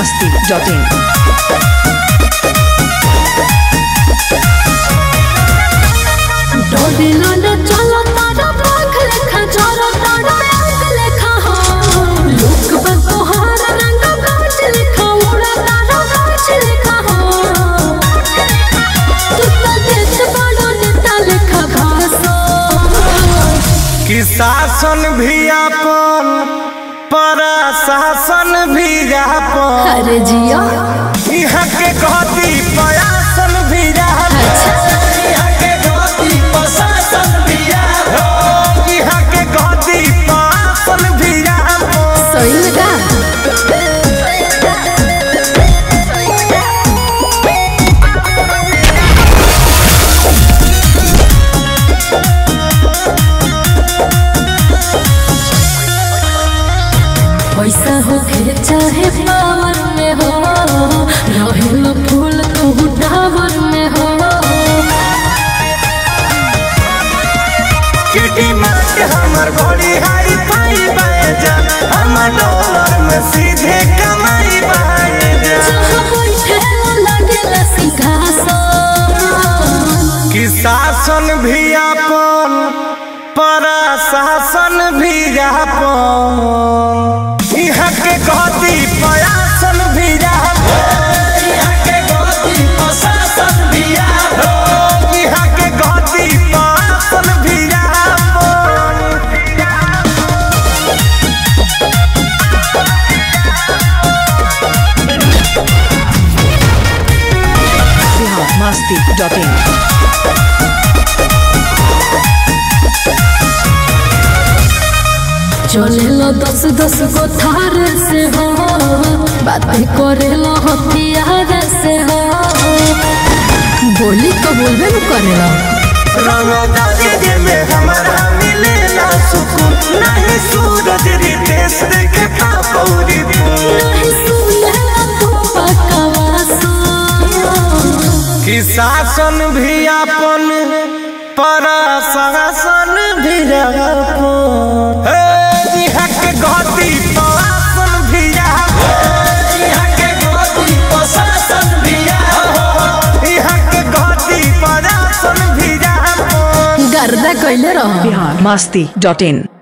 masti.in. डोबिलोना चलो तारा पाख लेखा चलो तारा आंख लेखा हो लुक पर तोहार रंग कांच लेखा उड़ा तारा कांच लेखा हो तू तो देश बड़ो नेता लेखा घासो कि शासन भी अपन प्रशासन भी अपन अरे जिया यहाँ के कहती प्रयासन भी अपन यहाँ के कहती प्रशासन भी अपन यहाँ के कहती प्रशासन भी अपन सही में का पैसा हो के चाहे पावर में हो रहेल फूल तू टावर में हो किटी मार्ट हमर बड़ी हाई फाई बाजन हमर डॉलर में सीधे कमाई बाजन जहाँ बैठे लगेला सिंहासन कि शासन भी अपन प्रशासन भी अपन यहाँ के कहती प्रयासन भी अपन यहाँ के कहती प्रशासन भी अपन यहाँ के कहती प्रशासन भी अपन Bihar masti.in. चलेला दस दस गो थार से हो बातें करेला हथियार से हो बोली तो बोलबे न करेला रंगदारी में हमारा मिलेला सुकून नहीं सूरज रितेश देखे पापौरी नहीं सुनेला तो पकवासो कि शासन भी अपन प्रशासन भी अपन हे, यहाँ के गति प्रशासन भी अपन यहाँ के गति प्रशासन भी अपन यहाँ के गति प्रशासन भी अपन गर्दा कैले रहो Bihar masti.in.